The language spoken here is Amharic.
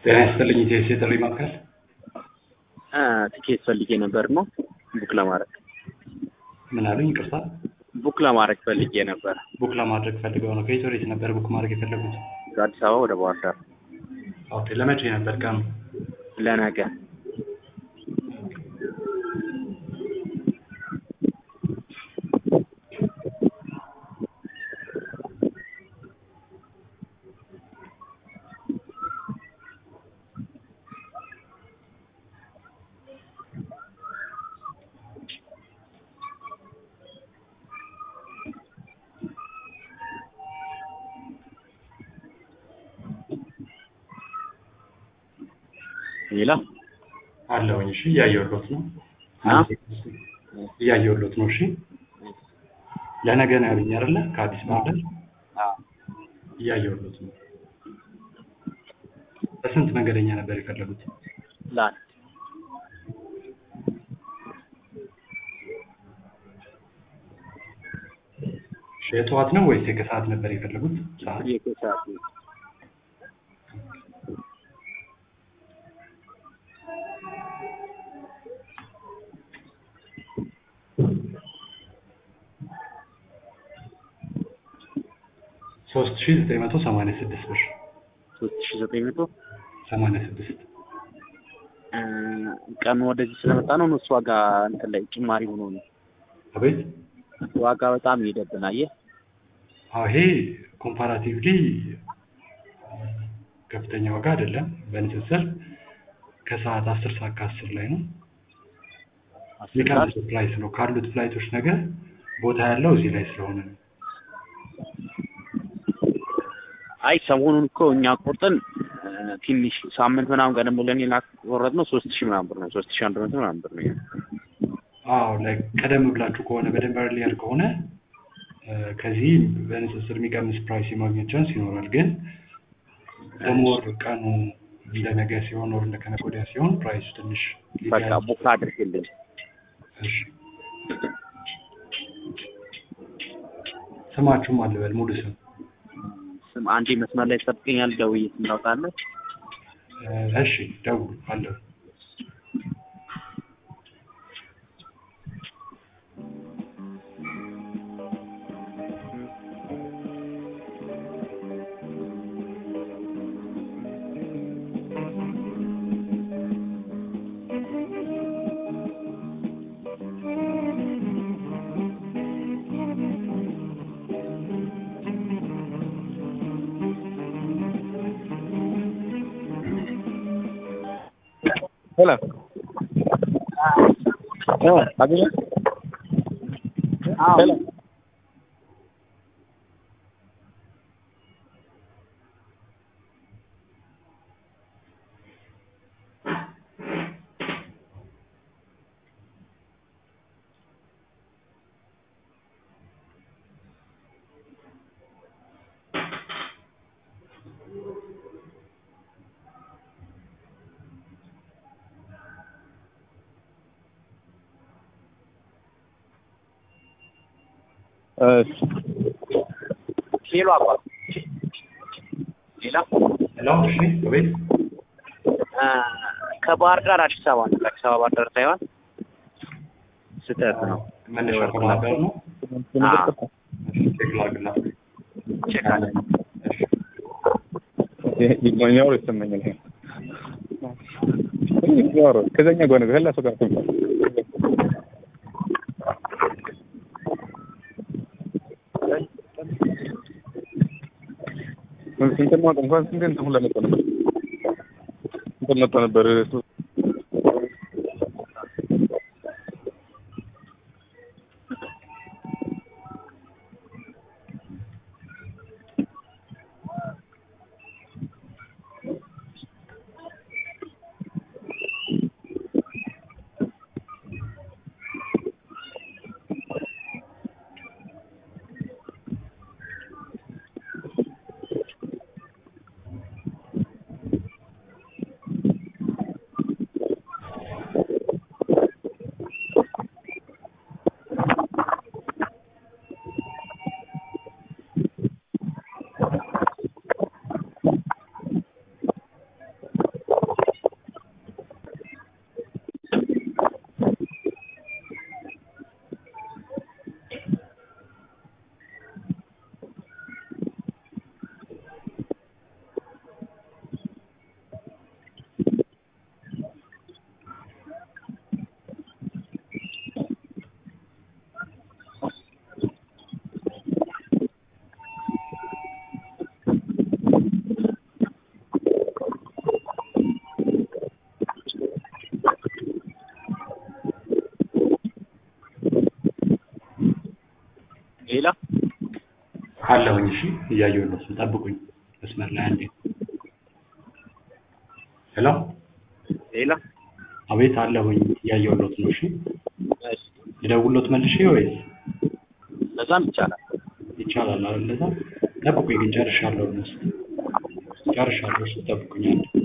ጤና ይስጥልኝ ኢቴስ የጥሪ ማዕከል ትኬት ፈልጌ ነበር ነው ቡክ ለማድረግ ምን አሉኝ? ይቅርታ ቡክ ለማድረግ ፈልጌ ነበር ቡክ ለማድረግ ፈልገው ነው። ከየት ወዴት ነበር ቡክ ማድረግ የፈለጉት? ከአዲስ አበባ ወደ ባህር ዳር ኦኬ። ለመቼ ነበር ቀኑ? ለነገ ሌላ አለውኝ። እሺ እያየሁሎት ነው አ? እያየሁሎት ነው። እሺ ለነገ ነው ያሉኝ አይደለ? ከአዲስ ባህር ዳር እያየሁሎት ነው። በስንት መንገደኛ ነበር የፈለጉት? ለአንድ እሺ የጠዋት ነው ወይስ የከሰዓት ነበር የፈለጉት? ሰዓት የከሰዓት ሶስት ሺህ ዘጠኝ መቶ ሰማንያ ስድስት ብር ሶስት ሺ ዘጠኝ መቶ ሰማንያ ስድስት ቀኑ ወደዚህ ስለመጣ ነው እሱ ዋጋ እንትን ላይ ጭማሪ ሆኖ ነው አቤት ዋጋ በጣም ይሄደብን አየህ አዎ ይሄ ኮምፓራቲቭሊ ከፍተኛ ዋጋ አይደለም። በንጽጽር ከሰዓት አስር ሰዓት ከአስር ላይ ነው የቀነሰ ፕራይስ ነው ካሉት ፍላይቶች ነገር ቦታ ያለው እዚህ ላይ ስለሆነ ነው። አይ ሰሞኑን እኮ እኛ ቆርጠን እ፣ ትንሽ ሳምንት ምናምን ቀደም ብለን የቆረጥነው ሶስት ሺህ ምናምን ብር ነው ሶስት ሺህ አንድ መቶ ምናምን ብር ነው አዎ ላይ ቀደም ብላችሁ ከሆነ በደንብ ኤርሊየር ከሆነ እ፣ ከዚህ በንጽጽር የሚቀንስ ፕራይስ የማግኘት ቻንስ ይኖራል። ግን ደሞር ቀኑ እንደ ነገ ሲሆን ወር እንደ ከነገ ወዲያ ሲሆን ፕራይሱ ትንሽ በቃ ሊለያይ ቡክ አድርግልኝ እሺ ስማችሁም አልበል ሙሉ ስም ስም አንዴ መስመር ላይ ትጠብቀኛል ደውዬ ስም ታውቃለህ እ፣ እሺ ደውሉ አለው Hola. No, aquí no. Hola. እሺ ሌሎ አባ ሌላ ሄሎ እሺ አቤት እ፣ ከባህር ዳር አዲስ አበባ ነው ከአዲስ አበባ ባህር ዳር ሳይሆን ስህተት ነው መነሻ ከባህር ዳር ነው አዎ እሺ ቼክ ላድርግላት ቼክ አለ እሺ ይግባኛው ይሰማኛል። ይሄ ይግባው ከዛኛ ጎነ ከላ ሰው ጋር ተምጣ ስንት ነው እንኳን ስንት እንትን ሁላ መጣ ነበር እንትን መጣ ነበር እሱ ሌላ አለሁኝ። እሺ እያየሁለት ነው። ጠብቁኝ መስመር ላይ አንዴ። ሄሎ ሌላ አቤት አለሁኝ እያየሁለት ነው። እሺ እሺ ልደውልሎት መልሼ ወይስ ለዛም ይቻላል። ይቻላል አይደል? ለዛ ጠብቁኝ ግን ጨርሻለሁ። እነሱ ጨርሻለሁ። እሺ ጠብቁኝ አንዴ